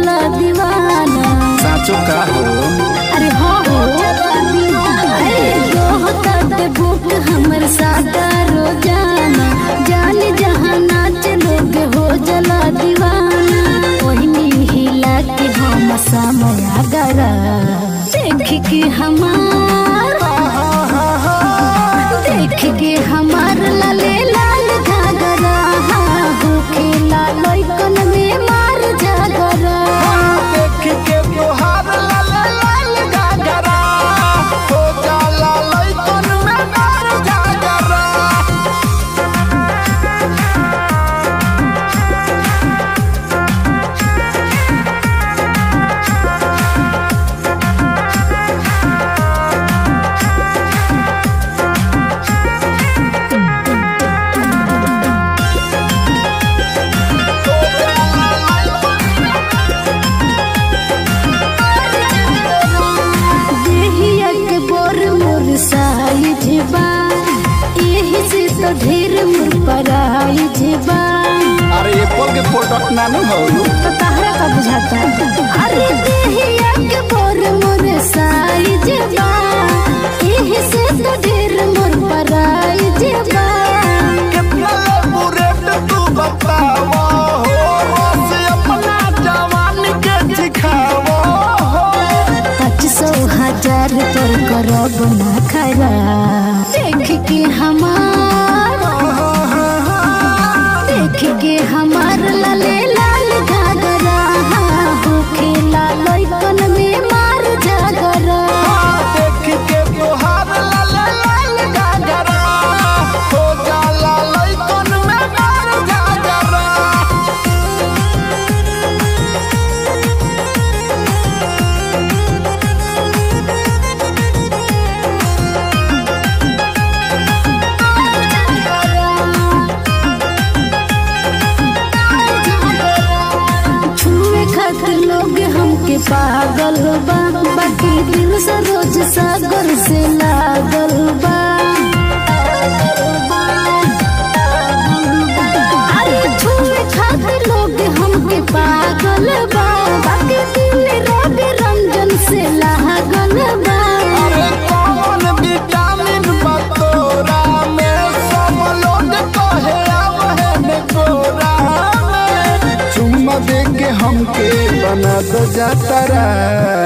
जला दीवाना साचो का हो अरे हाँ हो अरे दोहता ते भूख हमर सादा रोजाना जान जहाँ नाच लोग हो जला दीवाना ओहनी हिला के हम समय गरा देख के हमार देख के हमार लाले लाल घाघरा भूखे लाल कन में मार जागरा देख के तोहार लाल लाल गागरा हो जाला लइकन में मार जागरा देहिया के बोर मोर साइज बा एही से तो ढेर मोर पराइज बा अरे एप्पल के प्रोडक्ट नानू हो तो तहरा का बुझाता अरे देहिया के बोर मोर साइज बा एही से तो ढेर मोर पराइज बा कितना लेबू रेट तू बतावा हो रस अपना जवानी के दिखावा हो पाँच सौ हजार पर करब ना खरा देख के हमार देख के हमार लाले लाल घाघरा भूखे लाल कन में मार जागरा देख के तोहार लाल लाल गागरा हो जाला लइकन में मार जागरा छुए खातिर लोग हमके पागल बा बाकी दिल से रोज सागर से लागल बा अरे छुए खातिर लोग हमके पागल बा बाकी दिल रोग रंजन से लागल बा अरे कौन विटामिन बा तोरा में सब लोग कहे आवहे गोरा में चुम्मा दे के हमके बना दो जातरा